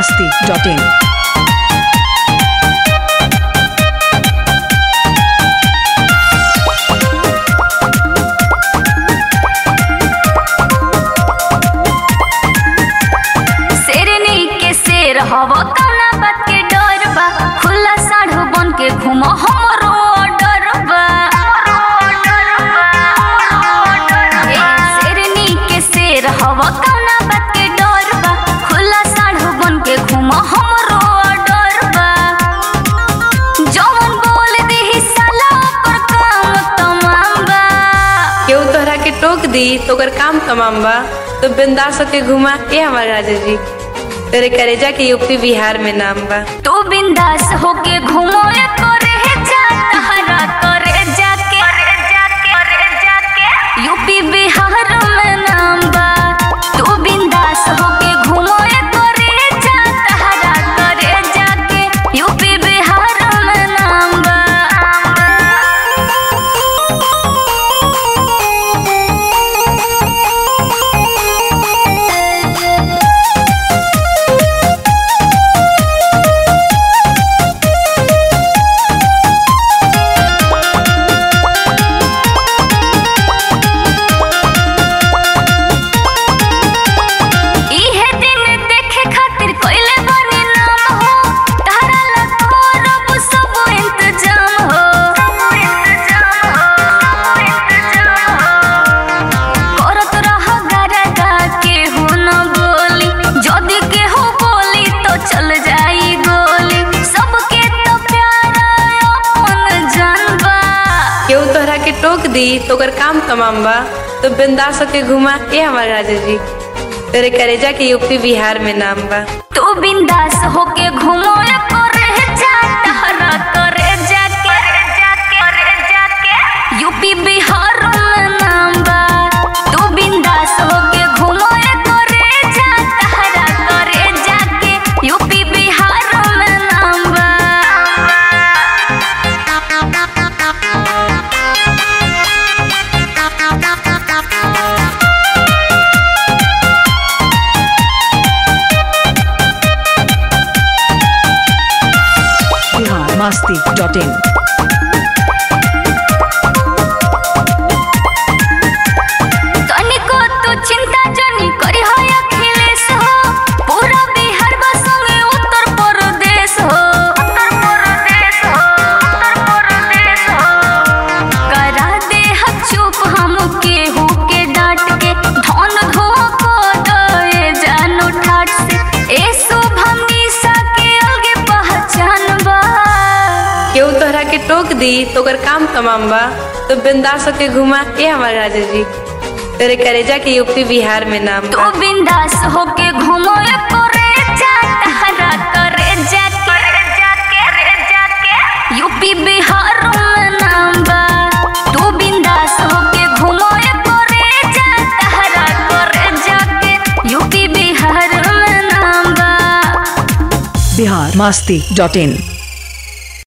masti.in. शेरनी के शेर हव कौना बात के डर बा खुला साढ़ू बन के घूम हमरो डर बा ए, शेरनी के शेर हव कौना बात के डर बा खुला साढ़ू बन के घूम हमरो डर बा जवन बोल देही साला ओकर काम तमाम बा केहू तोहरा के टोक दी तो ओकर काम तमाम बा तो बिंदास होके घुमा ए हमार राजा जी तेरे करेजा के यूपी बिहार में नाम बा तू बिंदास होके घूमो या करे जा तहरा करे जाके करे जाके यूपी बिहार में नाम बा तू बिंदास होके घूमो या करे जा तहरा करे जाके यूपी बिहार में नाम बा इहे दिन देखे खातिर कोइले बनी नाम हो तारा ला करब सब इंतजाम हो करत रह गरगा के हो न बोली जदी के हो बोली तो चल जाई गोली सबके तो प्यारा अपन जानबा केहू तोहरा के टोक दी तो ओकर काम तमाम बा तो बिंदास होके घुमा ए हमार राजा जी तेरे करेजा के यूपी बिहार में नाम बा तू बिंदास होके घूमो या करे जा तहरा करे जाके करे जाके यूपी बिहार में नाम बा तू बिंदास होके घूमो या करे जा तहरा करे जाके यूपी बिहार में नाम बा Bihar masti.in. तनिको तू चिंता जनी करी हो अखिलेश हो पूरा बिहार बसंगे उत्तर प्रदेश हो उत्तर प्रदेश हो उत्तर प्रदेश हो करा दे ह चुप हम केहू के डांट के धन धो को दे जानो ठाट से ए शुभम निशा के अलगे पहचान बा केहू तोहरा के टोक दी तो ओकर काम तमाम बा तो बिंदास होके घुमा ए हमार राजा जी तेरे करेजा के यूपी बिहार में नाम तू बा बिंदास होके घूमो या करे जा तहरा करे जाके करे जाके यूपी बिहार में नाम बा तू बिंदास होके घूमो या करे जा तहरा करे जाके यूपी बिहार में नाम बा Bihar masti.in.